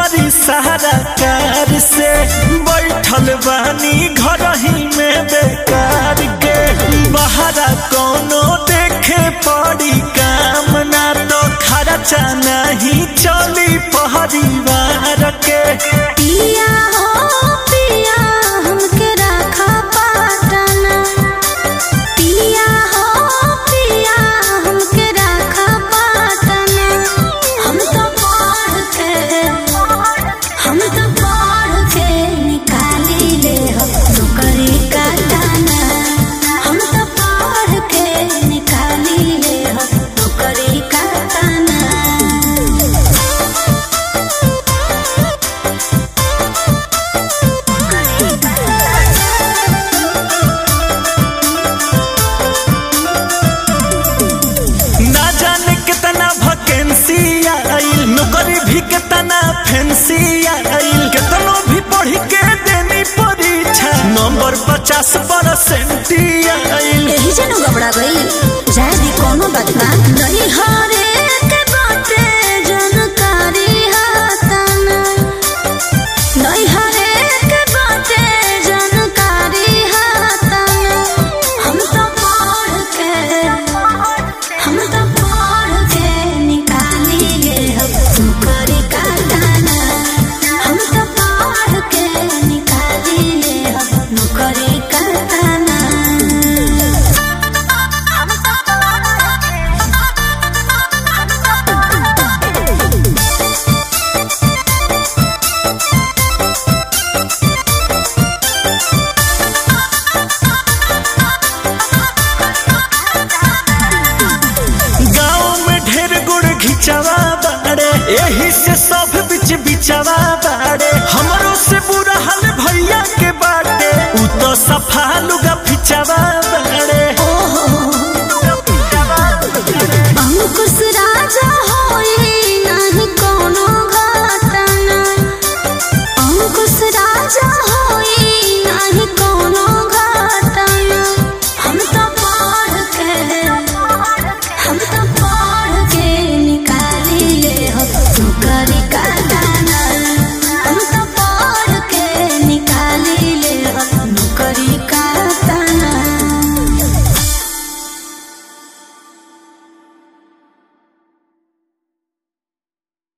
करी सहारा कार से बैठल बानी घर ही में बेकार के बहरा कोनो देखे पड़ी काम ना तो खर्चा नहीं चली परिवार के पिया हो पिया हमके रखा पाटना पिया हो पिया हमके रखा पाटना हम तो पढ़ के हम तो पढ़ के निकाली ले हम नौकरी का दाना हम तो पढ़ के निकाली ले हम नौकरी का दाना ना जाने कितना वैकेंसी आइल नौकरी भी कितना फैंसी आइल कितनो भी पढ़ के देनी परीक्षा नंबर पचास परसेंट आइल यही जनो घबरा गई जाए भी कोनो बात ना नहीं हरे के बाटे जानकारी हाताना नहीं हरे के बाटे जानकारी हाताना हम तो पढ़ के हम तो पढ़ के निकाली ले हम नौकरी का दाना हम तो पढ़ के निकाली ले हम नौकरी का दाना गाँव में ढेर गुड़ घिचवा बाड़े यही से सब बिच बिचवा बाड़े हमरो से बुरा हाल भैया के बाटे उ तो सफा लुगा फिचवा